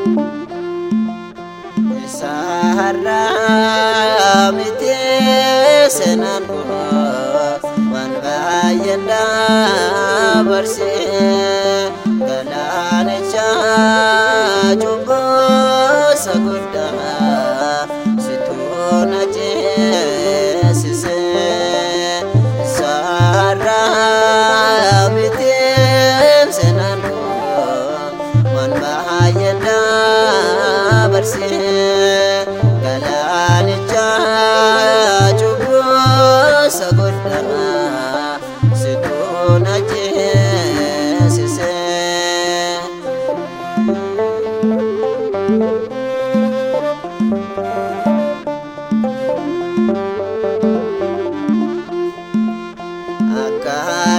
Isaarraa miti seenaan waan baay'een dabarsee galaanicha cubboosa guddaa situu na ceesisee isaarraa miti seenaan waan baay'een dabarsee galaanicha cubboosa guddaa situu na ceesisee. Akka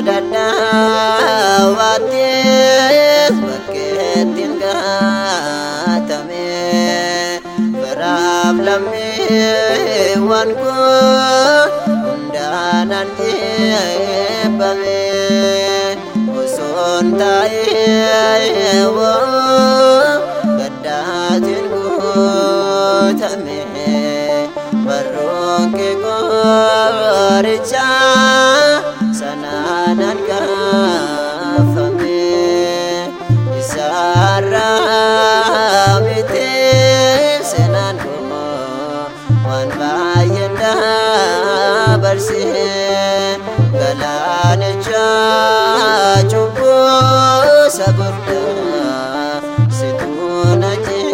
dadhaabaattis bakkeetti hin gaatame biraaf lammii waan kun hundaanan dhiibbame osoon taa'ee woo gaddaatiin guutame barruun kee qoricha sanaanan gaafame isaarraa miti seenaan koo waan baay'een dabarsee galaanicha cubboosa guddaa situu na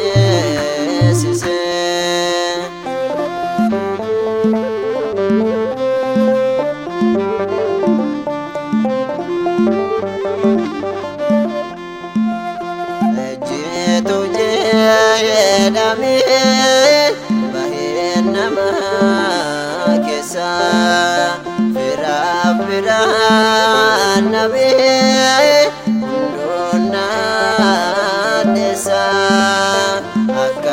ceesisee. Ejjeetu jedhamee bahee nama keessa firaaf firaan nabee hunduun naaddeessa akka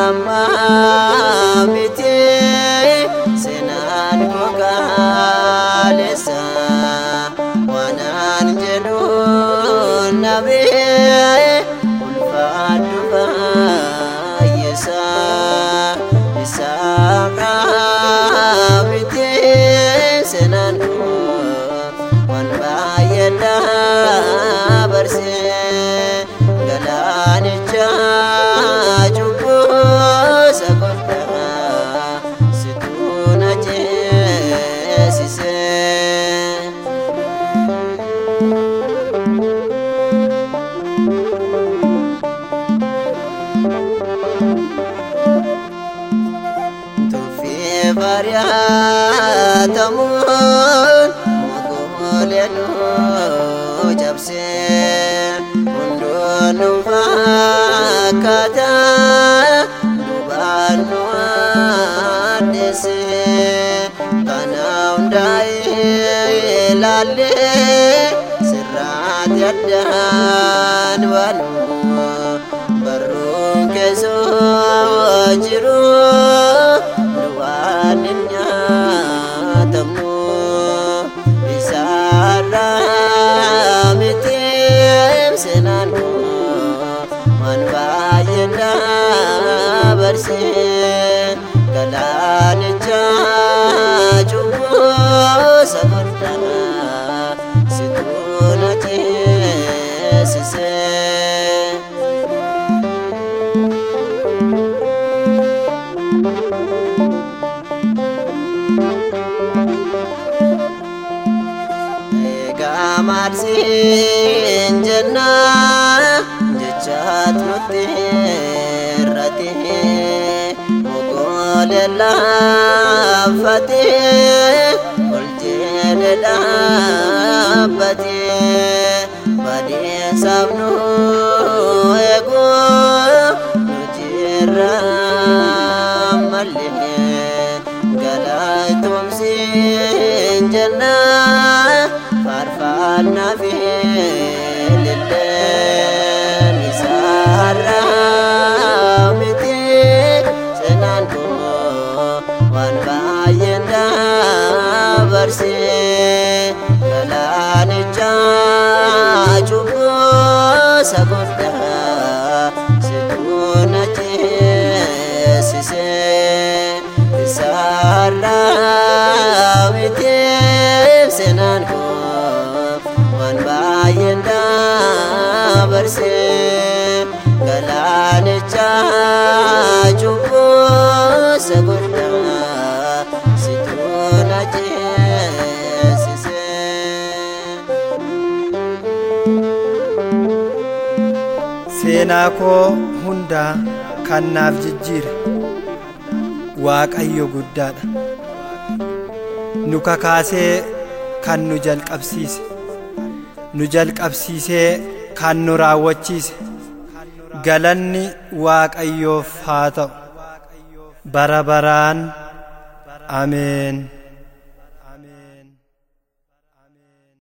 ammaa miti seenaan gogaaleessa waanaan jedhuun nabee ulfaadhu baay'isa isaarraa miti seenaan waan baay'ee dabarsee galaanicha cubboosa guddaa situu na ceesisee. Tuffii bari'atamuun mogooleen nu cabsee hunduun nu fakkaata lubaan nu addeessee kana hundaa ilaallee sirraati addaan baanu barruun keessoo jiru duwwaan hin nyaatamnu isaarraa miti seenaan waan baay'een dabarsee galaanicha cubboosa guddaa situu na ceesisee. Egaa maarsiin jenna jechaat nutti irratti mogoolee laaffatee ol jedhe dhaabbatee badeessaaf nu eeguu nu jirra mallee galaatumsiin jenna faarfannaa fi lilleen isaarraa miti seenaan koo waan baay'een dabarsee galaanicha cubbuu ayyaanicha cubbuusa guddaa situu na ceesise. seenaa koo hundaa kan naaf jijjiire waaqayyo guddaadha nu kakaasee kan nu jalqabsiise nu jalqabsiisee kan nu raawwachiise galanni waaqayyoof haa ta'u bara baraan ameen